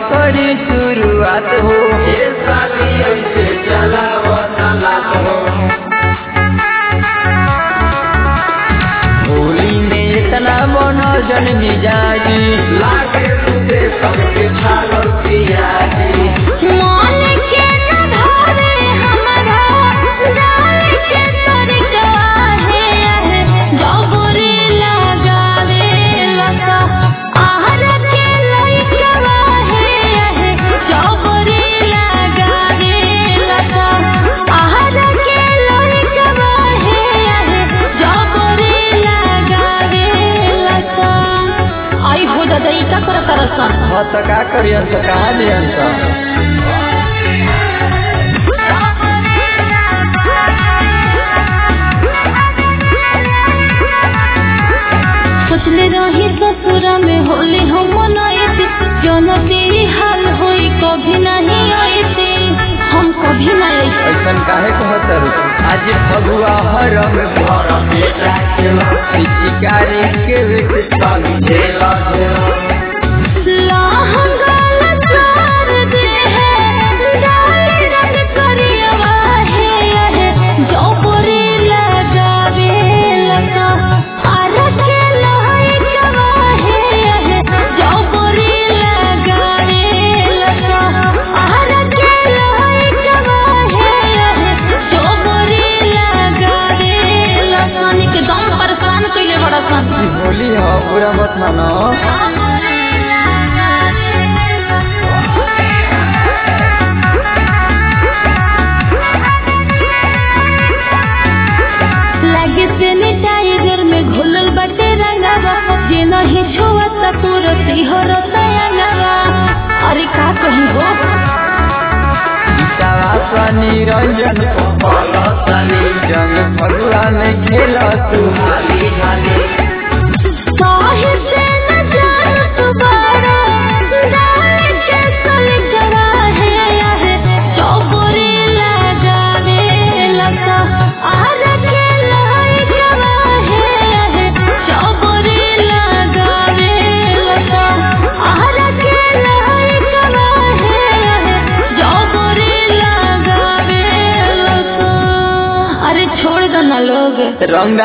करी शुरुआत हो ये साली ऐसे चलावत लात हो होली में इतना बनो जन मिजाजी लागे तुझे सबके छागल पियाजी मान के न धारे हमरा जान के तरीका है जबरी लगावे लता आहर के लइका है जबरी लगावे लता आहर के लइका है जबरी लगावे लता आई हो दादा ई का कर करसन हाँ तो का करियन तो कहा दियन तो सोचले रही ससुरा में होली हम मनाइते जौन तेरी हाल होई कभी नहीं आइते हम कभी नहीं आइते ऐसन काहे कहतर आज फगुआ हरम घर बेटा खेला शिकारी के बेटे साली खेला खेला लाहंगल चार दे है डाल रंग करियवा है जो पूरी लगावे लगा आर के लहकवा है जो पूरी लगावे लगा आर के लहकवा है जो पूरी लगावे लगा निके दम परेशान कइले बड़ा सन ई होली हो पूरा मत मानो लागे सैनिटाइजर में घुलल बाटे रंगावा जे नहीं छुअत तुरंत हो रंगावा अरे का कही हो गीतावा स्वानी रंजन बोलो साली जंग फगुआ में खेला तू हाली हाली काहे से न जान तू बड़ा डाल के सलगवा है है चौबरी लगावे लगा आर के लहकवा है है चौबरी लगावे लगा आर के लहकवा है है चौबरी लगावे लगा अरे छोड़ दो ना लोग रंग